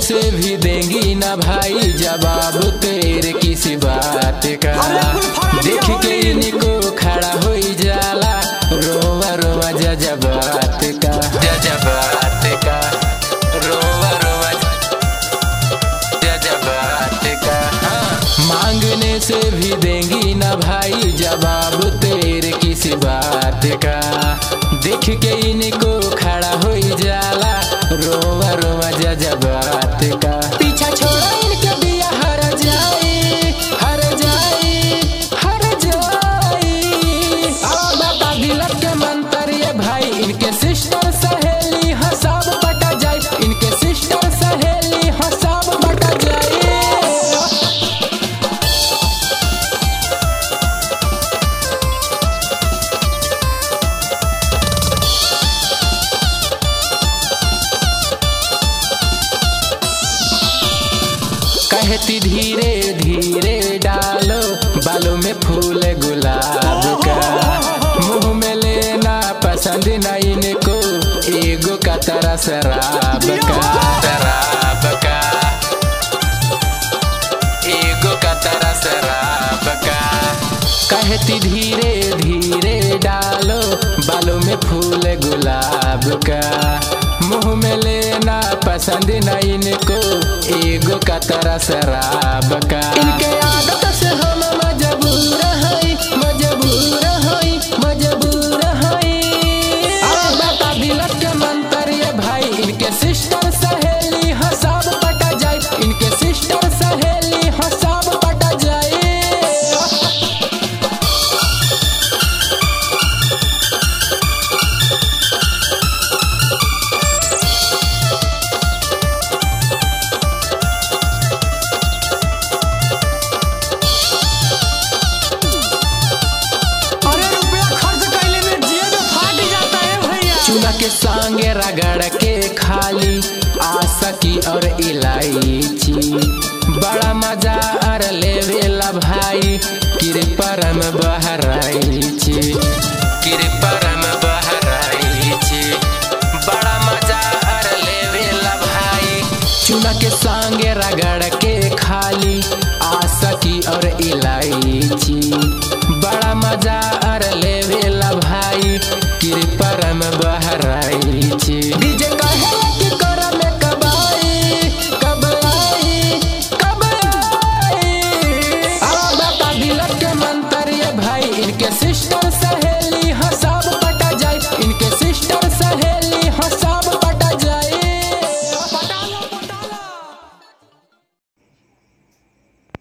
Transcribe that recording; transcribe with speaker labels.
Speaker 1: से भी देंगी ना भाई जवाब तेरे किसी बात का देख के इनको खड़ा हो जाला रोवा रोवा जजबात का जजबात का रोवा रोवा जजबात का हाँ। मांगने से भी देंगी ना भाई जवाब तेरे किसी बात का देख के इनको खड़ा हो जाला रोवा रोवा जजबात का पीछा छोड़ा इनके दिया हर जाए हर जाए हर जाए बता दिलक के मंत्र ये भाई इनके सिस्टर सहेली हाँ सब बटा जाए इनके सिस्टर सहेली हाँ सब बटा जाए कहती धीरे धीरे डालो बालों में फूल गुलाब का मुंह में लेना पसंद न इनको एगो का तरह शराब का शराब का एगो का तरह शराब का कहती धीरे धीरे डालो बालों में फूल गुलाब का मुंह में लेना पसंद न इनको एगो का तरह शराब का इनके आदत से हम मजबूर हई मजबूर हई मजबूर हई बता दिलक के मंत्र ये भाई इनके सिस्टर सहेली हाँ सब पटा जाए इनके सिस्टर सहेली हाँ सब पटा जाए
Speaker 2: अरे रुपया खर्च कैले में जेब फाट जाता है भैया
Speaker 1: चूल्हा के संगे रगड़ के खाली आसकी और इलायची बड़ा मजा और लेवेला भाई कृपरम बहराइची कृपरम बहराइची बड़ा मजा और लेवेला भाई चूल्हा के संगे रगड़ के खाली आसकी और इलायची बड़ा मजा और लेवेला भाई कृपरम बहराइची डीजे कहे कि कर में कब आई कब आई कब आई अब बता दिलक के मंत्र ये भाई इनके सिस्टर सहे